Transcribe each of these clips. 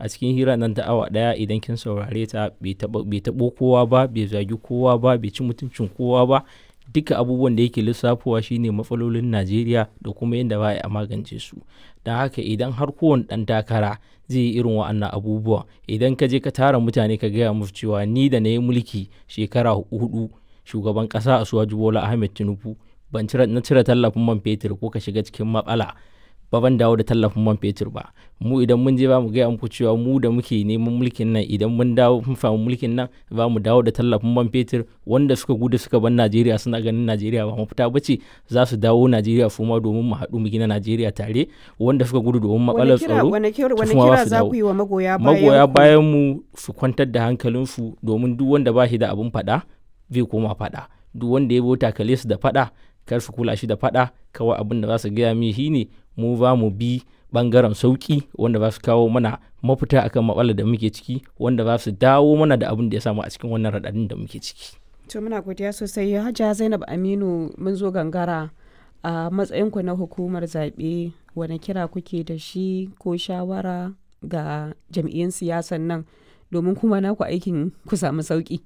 a cikin hira nan ta awa ɗaya idan kin saurare ta bai taɓo kowa ba bai zagi kowa ba bai ci mutuncin kowa ba duka abubuwan da yake lissafowa shine matsalolin najeriya da kuma yadda ba a magance su don haka idan har kowane ɗan takara zai yi irin wa'annan abubuwa idan ka je ka tara mutane ka gaya musu cewa ni da na yi mulki shekara hudu shugaban ƙasa asuwaju bola ahmed tinubu ban na cire tallafin man fetur ko ka shiga cikin matsala ba ban dawo da tallafin man fetur ba mu idan mun je ba mu gaya muku cewa mu da muke neman mulkin nan idan mun dawo mun samu mulkin nan ba mu dawo da tallafin man fetur wanda suka gudu suka bar Najeriya suna ganin Najeriya ba mafita ba ce za su dawo Najeriya su ma domin mu haɗu mu gina Najeriya tare wanda suka gudu domin matsalar tsaro wani kira za ku yi wa magoya bayan magoya bayan mu su kwantar da hankalinsu domin duk wanda ba shi da abin faɗa zai koma faɗa duk wanda ya bota kale su da faɗa kar su kula shi da faɗa kawai abin da za su gaya mi shine mu za mu bi bangaren sauki wanda za su kawo mana mafita akan matsalar da muke ciki wanda za su dawo mana da abin da ya samu a cikin wannan raɗaɗin da muke ciki. to muna godiya sosai hajja zainab aminu mun zo gangara a matsayinku na hukumar zaɓe wani kira kuke da shi ko shawara ga jam'iyyun siyasan nan domin kuma naku aikin ku samu sauki.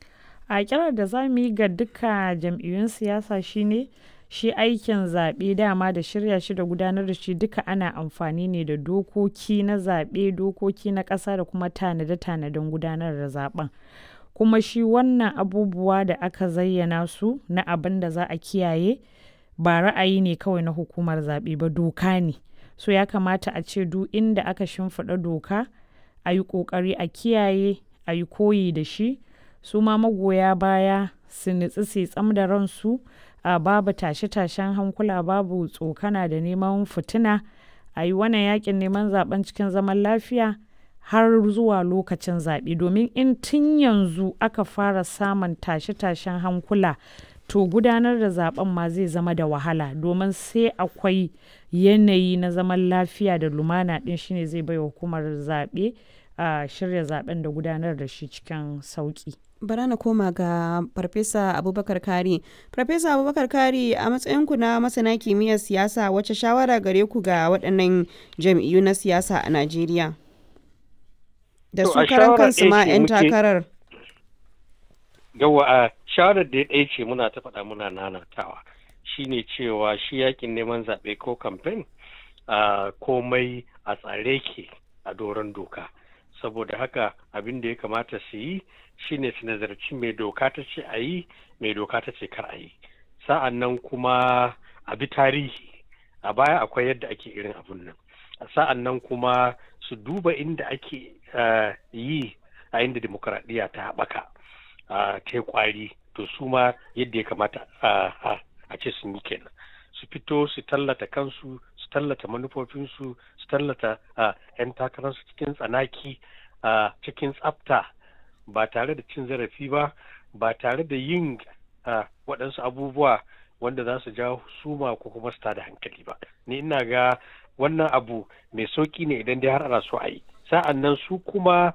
a kirar da za mu yi ga duka jam'iyyun siyasa shine shi aikin zaɓe dama da shirya shi da gudanar da shi duka ana amfani ne da dokoki na zaɓe dokoki na ƙasa da kuma tanade-tanaden gudanar da zaɓen kuma shi wannan abubuwa da aka zayyana su na abin da za a kiyaye ba ra'ayi ne kawai na hukumar zaɓe ba doka ne so ya kamata a ce duk inda aka shimfiɗa doka a yi ƙoƙari a kiyaye a yi koyi da shi su ma magoya baya su nutsi su tsam da ransu a babu tashe-tashen hankula babu tsokana da neman fitina a yi wannan yakin neman zaben cikin zaman lafiya har zuwa lokacin zaɓe domin in tun yanzu aka fara samun tashe-tashen hankula to gudanar da zaben ma zai zama da wahala domin sai akwai yanayi na zaman lafiya da lumana ɗin shine zai bai hukumar zaɓe a shirya zaben da gudanar da shi cikin sauƙi. bara na koma ga farfesa abubakar kari farfesa abubakar kari a matsayinku na masana kimiyyar siyasa wacce shawara gare ku ga waɗannan jam'iyyu na siyasa a najeriya da su karan kansu ma 'yan takarar yawa a shawarar da ya ɗaya ce muna ta faɗa muna nanatawa shine cewa shi yakin neman zaɓe ko kamfen komai a tsare ke a doron doka saboda haka abin da ya kamata su yi shine su nazarci mai doka ta ce a yi mai doka ta ce kar a yi sa'an nan kuma a bi tarihi a baya akwai yadda ake irin abun nan sa'an nan kuma su duba inda ake yi a inda demokuraɗiyya ta haɓaka ta yi kwari to su ma yadda ya kamata a ce sun yi kenan su fito su tallata kansu su tallata manufofinsu su tallata 'yan takararsu cikin tsanaki cikin tsafta ba tare da cin zarafi ba ba tare da yin waɗansu abubuwa wanda za su jawo suma ko kuma su tada hankali ba ni ina ga wannan abu mai sauki ne idan dai har ana so a yi sa'an nan su kuma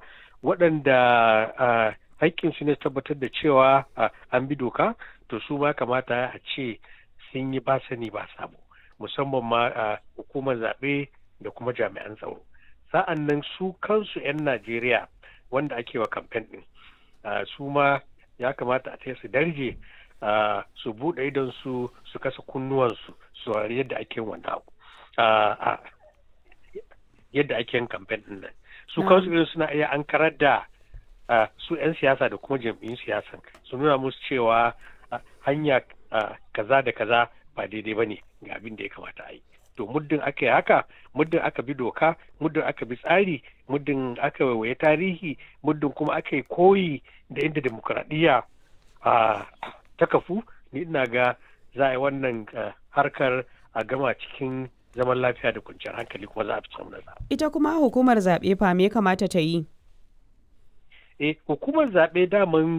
waɗanda haƙƙinsu ne tabbatar da cewa an bi doka to su ma kamata a ce sun yi ba sani ba sabo musamman ma a hukumar zaɓe da kuma jami'an tsaro sa'an nan su kansu 'yan najeriya wanda ake wa kamfen ɗin su ma ya kamata a su darje su buɗe idon su su kasa kunnuwansu su yadda ake wannan abu yadda ake yin kamfen ɗin nan su kansu irin suna iya an karar da su 'yan siyasa da kuma jam'iyyun siyasan su nuna musu cewa hanya kaza da kaza ba daidai ba ne ga abin da ya kamata a yi to muddin aka yi haka muddin aka bi doka muddin aka bi tsari muddin aka waiwaye tarihi muddin kuma aka yi koyi da inda demokuraɗiyya ta kafu ni ina ga za a yi wannan harkar a gama cikin zaman lafiya da kwanciyar hankali kuma za a fi samun nasara. ita kuma hukumar zaɓe fa me kamata ta yi eh hukumar zaɓe daman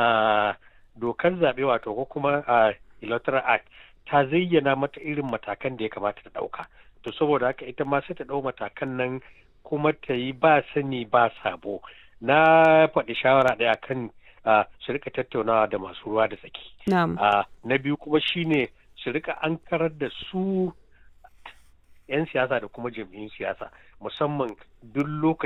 dokar zaɓe wato ko kuma electoral act ta zayyana mata irin matakan da ya kamata ta ɗauka to saboda haka ita ma sai ta ɗau matakan nan kuma ta yi ba sani ba sabo na faɗi shawara ɗaya kan su rika tattaunawa da masu ruwa da tsaki na biyu kuma shine su rika an karar da su 'yan siyasa da kuma jam'iyyun siyasa musamman duk lokacin